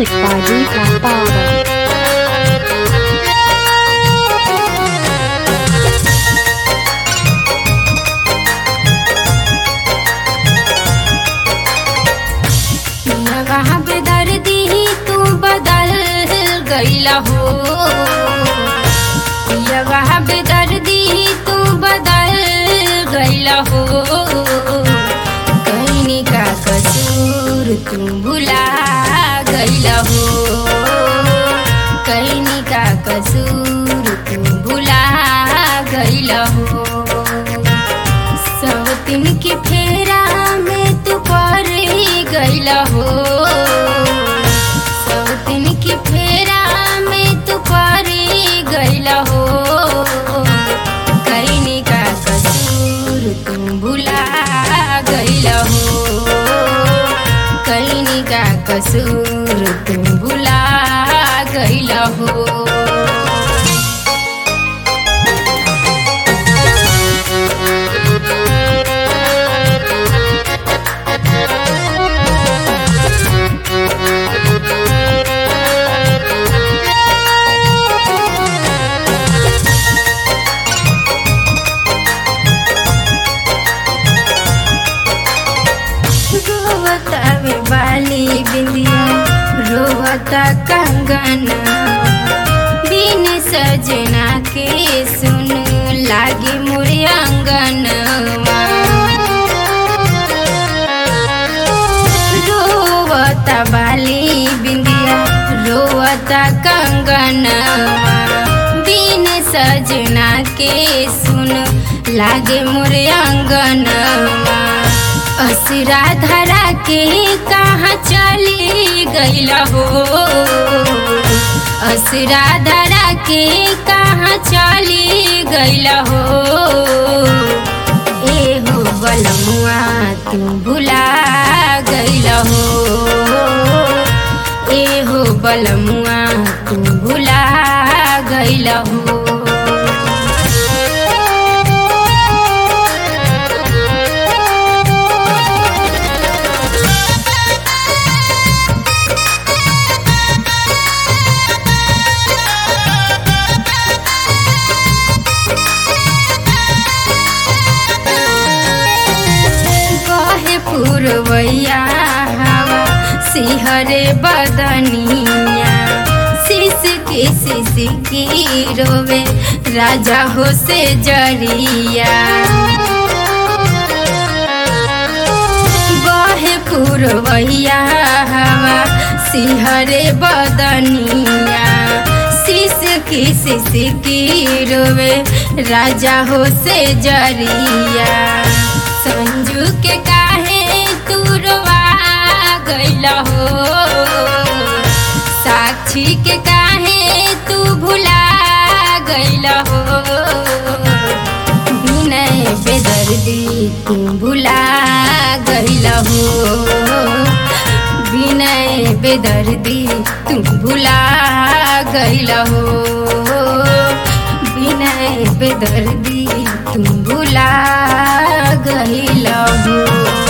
Music by Deepak Baba. वहाँ पे दर्दी ही तू बदल गईला हो या वहाँ पे दर्दी ही तू बदल गईला हो कहीं का कसूर तू भुला गईला हो कहीं का कसूर तू भुला गईला हो सौतिन के फेरा में तू पर गईला हो सौतिन के फेरा में तू पर गईला हो कहीं का कसूर तू भुला गईला हो कहीं का कसूर तू भुला गईला हो रोवता वे बाली बिंदिया रोवता कंगना बिन सजना के सुन लागे मोरे अंगनवा रोवता बाली बिंदिया रोवता कंगनवा बिन सजना के सुन लागे मोरे अंगनवा असरा धरा के कहाँ चली गईला हो असरा धरा के कहाँ चली गईला हो ए हो बलमुआ तू भुला गईला हो ए हो बलमुआ तू भुला गईला हो कहे पुरवैया हवा सिहरे बदनिया शिश के शिश की रोवे राजा हो से जरिया बहे पुरवैया हवा सिहरे बदनिया शिश की शिश की रोवे राजा हो से जरिया संजू के काहे तू रोवा गईला हो साक्षी के काहे तू भुला गईला हो विनय बेदर्दी तू भुला गईला हो विनय बेदर्दी तू भुला गईला हो विनय बेदर्दी तू भुला गईला हो